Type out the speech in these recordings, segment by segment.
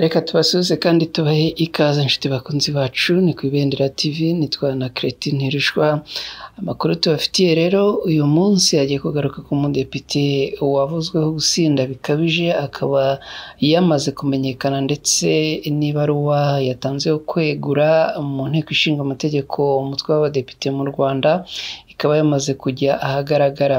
Reka tubasuhuze kandi tubahe ikaze nshuti bakunzi bacu, ni ku Ibendera TV nitwa na Cretin Ntirushwa. Amakuru tubafitiye rero uyu munsi agiye kugaruka ku mudepite wavuzweho gusinda bikabije, akaba yamaze kumenyekana ndetse n'ibaruwa yatanze yo kwegura mu nteko ishinga amategeko umutwe w'abadepite mu Rwanda, ikaba yamaze kujya ahagaragara.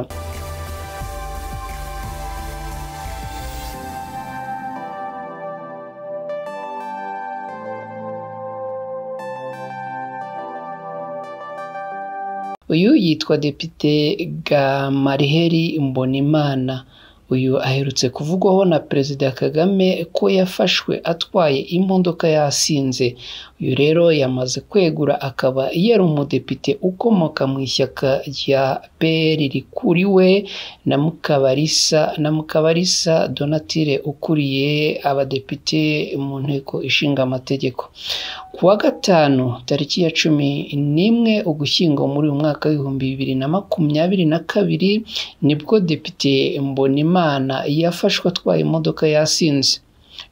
Uyu yitwa Depite Gamariheri Mbonimana. Uyu aherutse kuvugwaho na Perezida Kagame ko yafashwe atwaye imodoka yasinze. Uyu rero yamaze kwegura akaba yari umudepite ukomoka mu ishyaka rya PL rikuriwe na Mukabarisa na Mukabarisa Donatille ukuriye abadepite mu nteko ishinga amategeko. Ku wa gatanu tariki ya cumi n'imwe Ugushyingo muri uyu mwaka w'ibihumbi bibiri na makumyabiri na kabiri nibwo Depite Mbonimana yafashwe atwaye imodoka yasinze.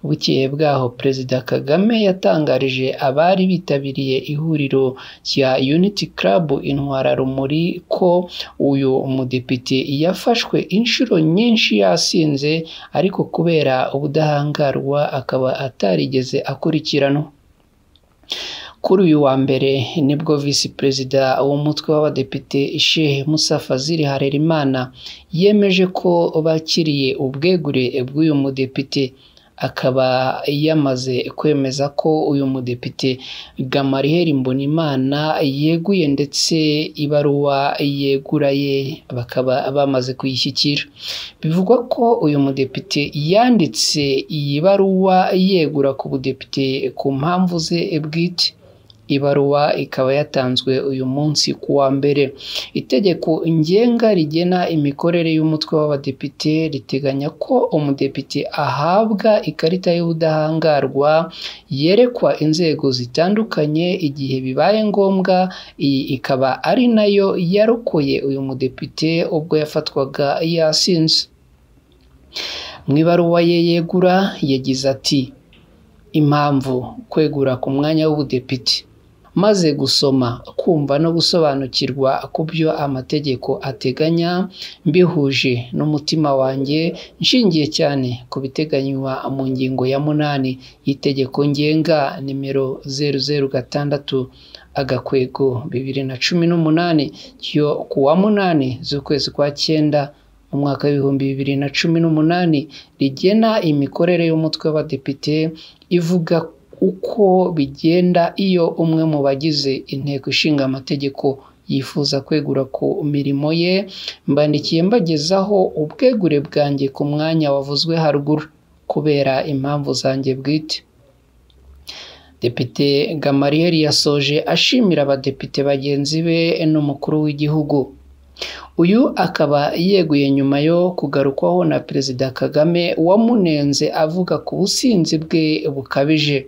Bukeye bwaho Perezida Kagame yatangarije abari bitabiriye ihuriro rya Unity Club Intwara Rumuri ko uyu mudepite yafashwe inshuro nyinshi yasinze ariko kubera ubudahangarwa akaba atarigeze akurikiranwa. Kuri uyu wa mbere nibwo visi perezida w'umutwe w'abadepite Shehe Musa Fazil Harerimana yemeje ko bakiriye ubwegure bw'uyu mudepite akaba yamaze kwemeza ko uyu mudepite Gamariheri Mbonimana yeguye ndetse ibaruwa yegura ye bakaba bamaze kuyishyikira bivugwa ko uyu mudepite yanditse iyi baruwa yegura ku budepite ku mpamvu ze bwite ibaruwa ikaba yatanzwe uyu munsi ku wa mbere itegeko ngenga rigena imikorere y'umutwe w'abadepite riteganya ko umudepite ahabwa ikarita y'ubudahangarwa yerekwa inzego zitandukanye igihe bibaye ngombwa iyi ikaba ari nayo yarokoye uyu mudepite ubwo yafatwaga yasinze mu ibaruwa ye yegura yagize ati impamvu kwegura ku mwanya w'ubudepite maze gusoma kumva no gusobanukirwa ku byo amategeko ateganya mbihuje n'umutima wanjye nshingiye cyane ku biteganywa mu ngingo ya munani y'itegeko ngenga nimero zeru zeru gatandatu agakwego bibiri na cumi n'umunani yo ku wa munani z'ukwezi kwa cyenda mu mwaka w'ibihumbi bibiri na cumi n'umunani rigena imikorere y'umutwe w'abadepite ivuga uko bigenda iyo umwe mu bagize inteko ishinga amategeko yifuza kwegura ku mirimo ye mbandikiye mbagezaho ubwegure bwanjye ku mwanya wavuzwe haruguru kubera impamvu zanjye bwite depite gamariyeri yasoje ashimira abadepite bagenzi be n'umukuru w'igihugu uyu akaba yeguye nyuma yo kugarukwaho na perezida kagame wamunenze avuga ku businzi bwe bukabije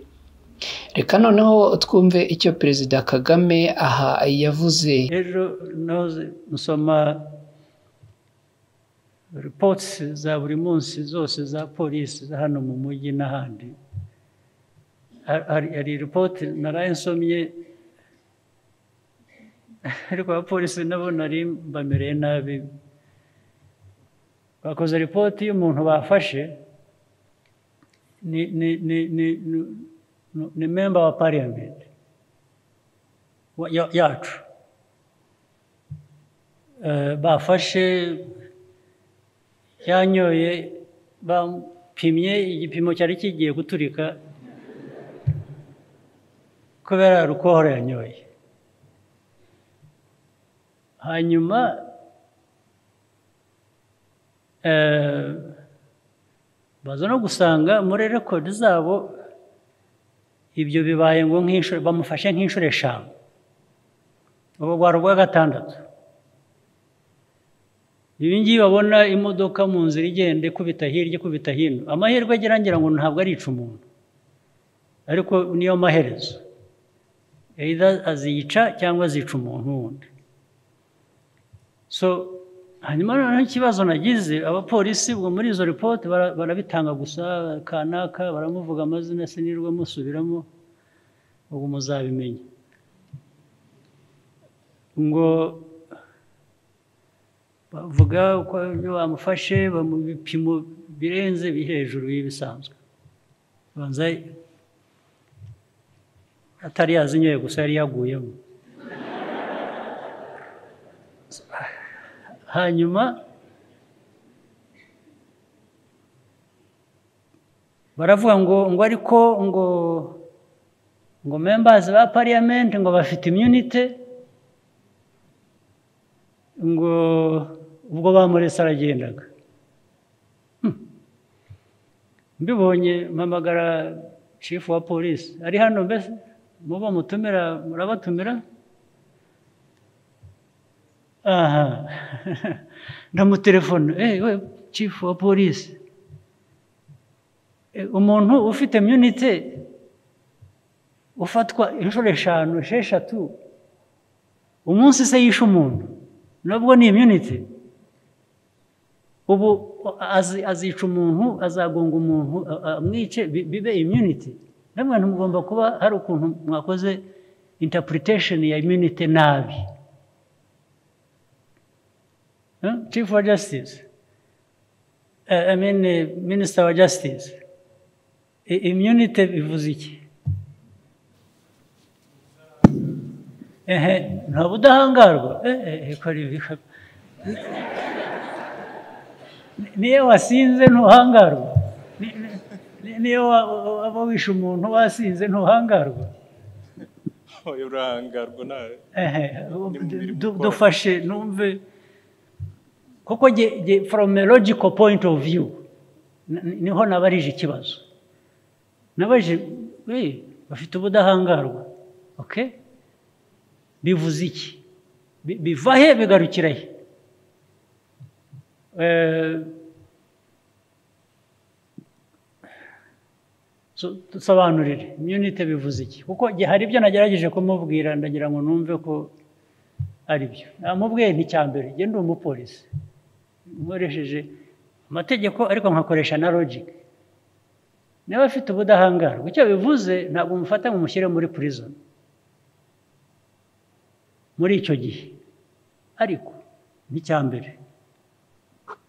reka noneho twumve icyo perezida kagame aha yavuze ejo noze nsoma ripotisi za buri munsi zose za polisi za hano mu mujyi n'ahandi hari ripoti naraye nsomye ariko abapolisi nabo nari bamereye nabi bakoze ripoti y'umuntu bafashe ni memba wa pariyamenti yacu bafashe yanyoye bapimye igipimo cyari kigiye guturika kubera rukohora yanyoye hanyuma baza no gusanga muri rekodi zabo ibyo bibaye ngo nk'inshuro bamufashe nk'inshuro eshanu ubu rwari urwa gatandatu ibi ngibi babona imodoka mu nzira igenda ikubita hirya ikubita hino amahirwe agira ngira ngo ntabwo arica umuntu ariko niyo maherezo aziyica cyangwa azica umuntu wundi so hanyuma noneho ikibazo nagize abapolisi ubwo muri izo ripoti bara- barabitanga gusa kanaka baramuvuga amazina sinirwa musubiramo ubwo muzabimenya ngo bavuga ko ibyo bamufashe bamuha ibipimo birenze biri hejuru y'ibisanzwe banza atari yazinyoye gusa yari yaguyemo hanyuma baravuga ngo ngo ariko ngo ngo membazi ba pariyamenti ngo bafite imyunite ngo ubwo bamuretse aragendaga Hmm. mbibonye mpamagara cifu wa polisi ari hano mbese muba mutumira murabatumira aha ndamutelefone eh we chief wa polisi Eh, umuntu ufite imyunite ufatwa inshuro eshanu esheshatu umunsi se yishe umuntu nubwo ni imyunite ubu azi- azica umuntu azagonga umuntu a- a- amwice bi- bibe imyunite namwe mugomba kuba hari ukuntu mwakoze interpretation ya imyunite nabi Huh? Chief wa Justice, uh, I mean uh, Minister wa Justice, I immunity bivuze iki? Ehe, nta budahangarwa ehe, kora ibi niyo wasinze ntuhangarwa Ni- ni- niyo wa- wa- waba wishe umuntu wasinze ntuhangarwa Oya urangarwa nawe ehe mubiri du- gukora. dufashe numve kuko ge- ge- from a logical point of view n- n- niho nabarije ikibazo nabajije we bafite ubudahangarwa okay bivuze iki Bi- biva he bigarukira he Eh, so- dusobanurire imyunite bivuze iki kuko ge- hari ibyo nagerageje kumubwira ndagira ngo numve ko ari byo namubwiye nti icya mbere njye ndi umupolisi nkoresheje amategeko ariko nkakoresha na logike niba afite ubudahangarwa icyo bivuze ntabwo mufata ngo mushyire muri prison muri icyo gihe ariko n'icya mbere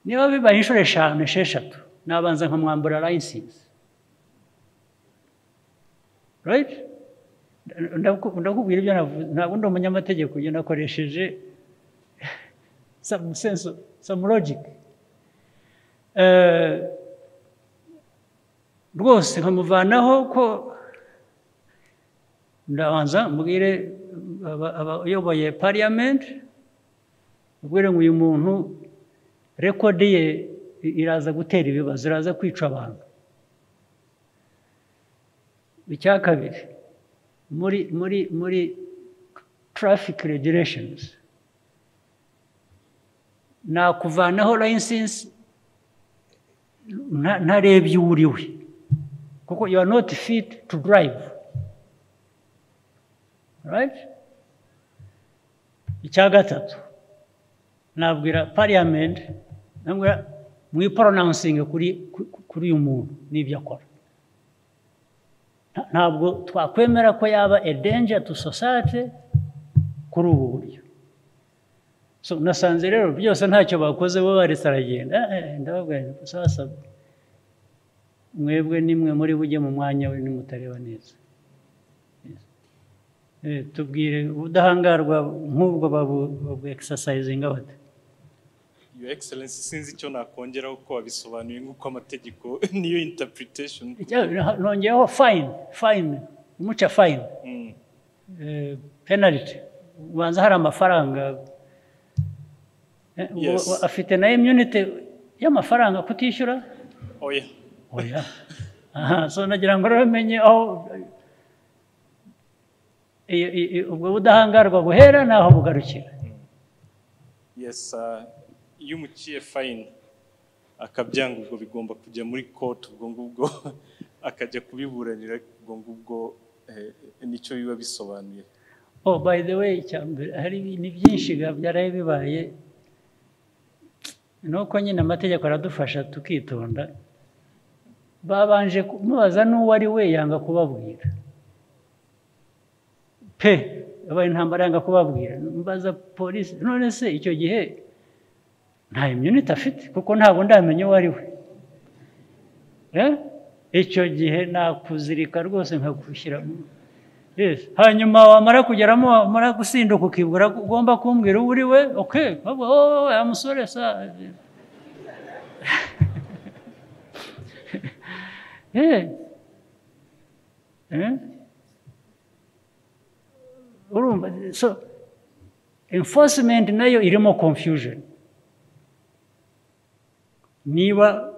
niba bibaye inshuro eshanu esheshatu nabanza nkamwambura layisinsi right Ndaku- ndakubwira ibyo navuze ntabwo ndi umunyamategeko njye nakoresheje some sense of- some logic Eh, rwose nkamuvanaho ko ndabanza mbwire aba- abayoboye parliament mbwire ngo uyu muntu rekodi ye i- iraza gutera ibibazo iraza kwica abantu icya kabiri muri muri muri traffic regulations nakuvanaho license nta- ntarebye uwo uri we kuko you are not fit to drive right icya gatatu nabwira parliament nabwira mwipronouncing kuri ku- kuri uyu muntu n'ibyo akora Nta- ntabwo twakwemera ko yaba a danger to society kuri ubu buryo so nasanze rero byose ntacyo bakoze bo baretse aragenda Eh, eh, ndababwira nti sasa mwebwe nimwe muri bujye mu mwanya we nimutareba neza Eh, tubwire ubudahangarwa nk'ubwo babu- babu exercising bate Your Excellency sinzi icyo nakongeraho ko wabisobanuye nk'uko amategeko niyo interpretation Icya- nongeyeho fine fine umuca fine Mm. Eh, penaliti ubanza hari amafaranga Eh, ubu- Yes. ubu afite na imyunite y'amafaranga kutishyura oya oya aha so nagira ngo rero umenye aho i- i- i- ubwo budahangarwa buhera n'aho bugarukira yes uh, iyo umuciye fine akabyanga ubwo bigomba kujya muri court ubwo ngubwo akajya kubiburanira ubwo ngubwo eh, nicyo biba bisobanuye oh by the way icya mbere hari ni byinshi ga- byaraye bibaye nuko nyine amategeko aradufasha tukitonda babanje kumubaza n'uwo ari we yanga kubabwira pe yabaye intambara yanga kubabwira mbaza polisi none se icyo gihe nta imyunite afite kuko ntabwo ndamenya uwo ari we icyo gihe nakuzirika rwose nkagushyiramo hanyuma wamara kugeramo wamara gusinduka ukibwira ko ugomba kumbwira uwo uri we oke wowe musore sa urumva so enforcement nayo irimo confusion niba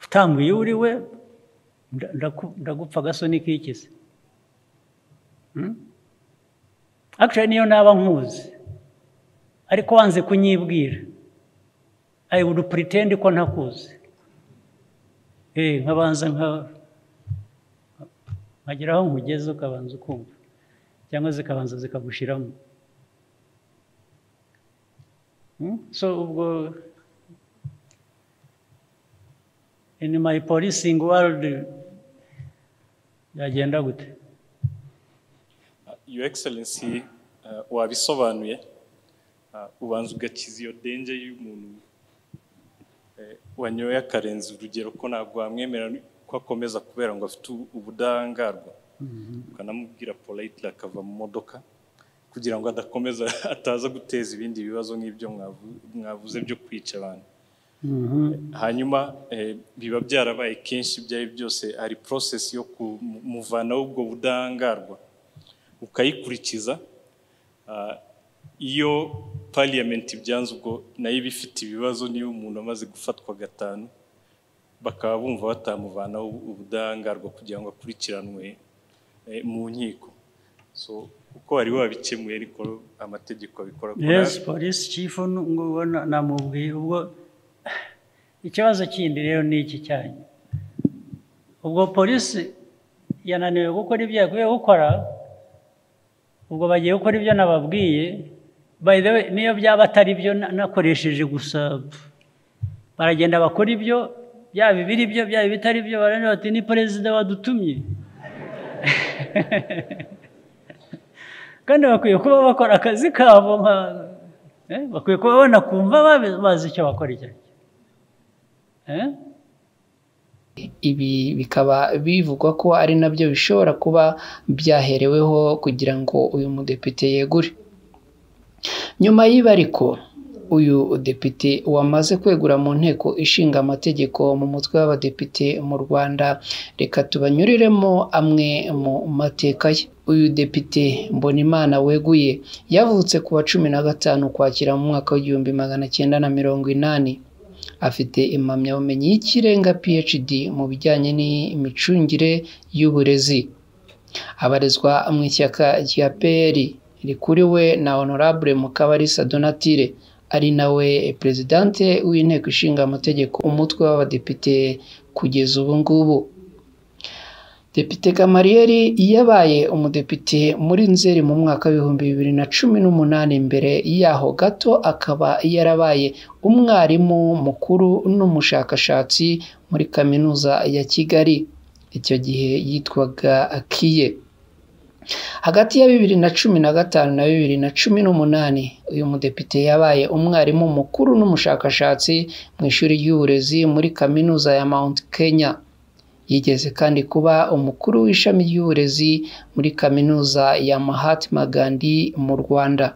utambwiye uri we ndagupfa agasoni kikize akishayi niyo naba nkuzi ariko wanze kunyibwira ayi wudu puritende ko ntakuzi nkabanza nkagera aho nkugeze ukabanza ukumva cyangwa zikabanza zikagushyiramo so ubwo ini mayi polisingi warudi byagenda gute your excellency wabisobanuye ubanza ugakiza iyo denge y'umuntu wanyoye akarenza urugero ko ntabwo wamwemera ko akomeza kubera ngo afite ubudahangarwa ukanamubwira polite akava mu modoka kugira ngo adakomeza ataza guteza ibindi bibazo nk'ibyo mwavuze byo kwica abantu hanyuma biba byarabaye kenshi ibyo ari byose hari porosesi yo kumuvanaho ubwo budahangarwa ukayikurikiza iyo pariyamenti ibyanze ubwo nayo iba ifite ibibazo niyo umuntu amaze gufatwa gatanu bakaba bumva batamuvanaho ubudahangarwa kugira ngo akurikiranwe mu nkiko uko wari wabikemuye ariko amategeko abikora yesi polisi kifu namubwiye ubwo ikibazo kindi rero ni iki cyanyu ubwo polisi yananiwe gukora ibyo yaguye gukora ubwo bagiye gukora ibyo nababwiye bayidewe niyo byaba atari byo nakoresheje gusa baragenda bakora ibyo byaba ibiri byo byaba ibitari byo barareba bati ni perezida wadutumye kandi bakwiye kuba bakora akazi kabo bakwiye kuba banakumva bazi icyo bakora icyo aricyo ibi bikaba bivugwa ko ari nabyo bishobora kuba byahereweho kugira ngo uyu mudepite yegure nyuma y'ibariko uyu depite wamaze kwegura mu nteko ishinga amategeko mu mutwe w'abadepite mu rwanda reka tubanyuriremo amwe mu mateka ye uyu depite mbonimana weguye yavutse ku wa cumi na gatanu ukwakira mu mwaka w'igihumbi magana cyenda na mirongo inani afite impamyabumenyi y'ikirenga phd mu bijyanye n'imicungire y'uburezi abarizwa mu ishyaka rya pr rikuriwe na honorable mukabarisa donatire ari nawe perezidante w'inteko ishinga amategeko umutwe w'abadepite kugeza ubu ngubu depite kamariyeri yabaye umudepite muri nzeri mu mwaka w'ibihumbi bibiri na cumi n'umunani mbere yaho gato akaba yarabaye umwarimu mukuru n'umushakashatsi muri kaminuza ya kigali icyo gihe yitwaga akiye hagati ya bibiri na cumi na gatanu na bibiri na cumi n'umunani uyu mudepite yabaye umwarimu mukuru n'umushakashatsi mu ishuri ry'uburezi muri kaminuza ya mount kenya yigeze kandi kuba umukuru w'ishami ry'uburezi muri kaminuza ya Mahatma Gandhi mu Rwanda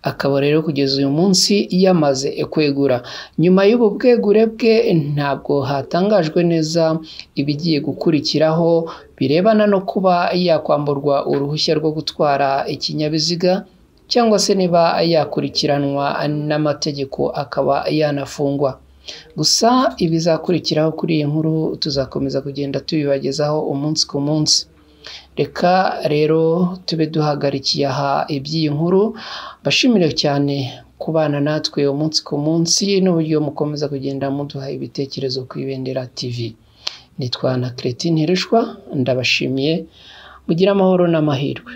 akaba rero kugeza uyu munsi yamaze kwegura nyuma y'ubu bwegure bwe ntabwo hatangajwe neza ibigiye gukurikiraho birebana no kuba yakwamburwa uruhushya rwo gutwara ikinyabiziga cyangwa se niba yakurikiranwa n'amategeko akaba yanafungwa gusa ibizakurikiraho kuri iyi nkuru tuzakomeza kugenda tubibagezaho umunsi ku munsi reka rero tube duhagarikiye aha iby'iyi nkuru mbashimire cyane kubana natwe umunsi ku munsi n'uburyo mukomeza kugenda muduha ibitekerezo ku ibendera tv nitwa na keretine ntirishwa ndabashimiye mugire amahoro n'amahirwe